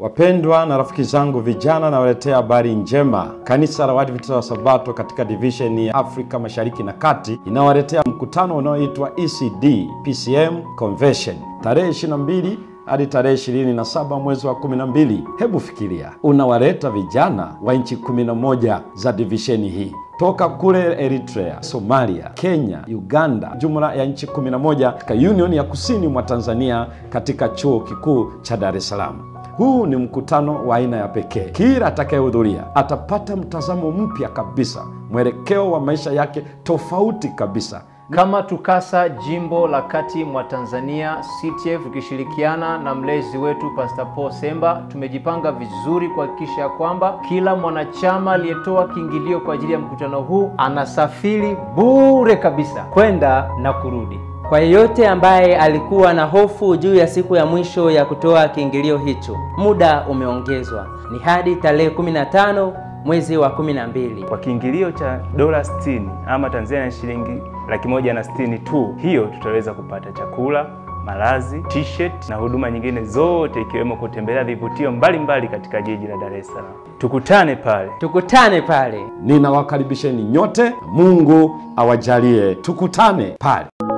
Wapendwa na rafiki zangu vijana, nawaletea habari njema. Kanisa la Waadventista wa Sabato katika divisheni ya Afrika Mashariki na Kati inawaletea mkutano unaoitwa ECD PCM Convention tarehe 22 hadi tarehe 27 mwezi wa 12. Hebu fikiria, unawaleta vijana wa nchi 11 za divisheni hii toka kule Eritrea, Somalia, Kenya, Uganda, jumla ya nchi 11 katika Union ya kusini mwa Tanzania katika chuo kikuu cha Dar es Salaam. Huu ni mkutano wa aina ya pekee. Kila atakayehudhuria atapata mtazamo mpya kabisa, mwelekeo wa maisha yake tofauti kabisa. Kama TUCASA jimbo la kati mwa Tanzania CTF, tukishirikiana na mlezi wetu Pastor Paul Semba, tumejipanga vizuri kuhakikisha kwamba kila mwanachama aliyetoa kiingilio kwa ajili ya mkutano huu anasafiri bure kabisa kwenda na kurudi. Kwa yeyote ambaye alikuwa na hofu juu ya siku ya mwisho ya kutoa kiingilio hicho, muda umeongezwa, ni hadi tarehe 15 mwezi wa 12. Kwa kiingilio cha dola 60 ama Tanzania shilingi laki moja na sitini tu, hiyo tutaweza kupata chakula, malazi, t-shirt na huduma nyingine zote ikiwemo kutembelea vivutio mbalimbali katika jiji la Dar es Salaam. Tukutane pale. Tukutane pale. Ninawakaribisheni nyote, Mungu awajalie tukutane pale.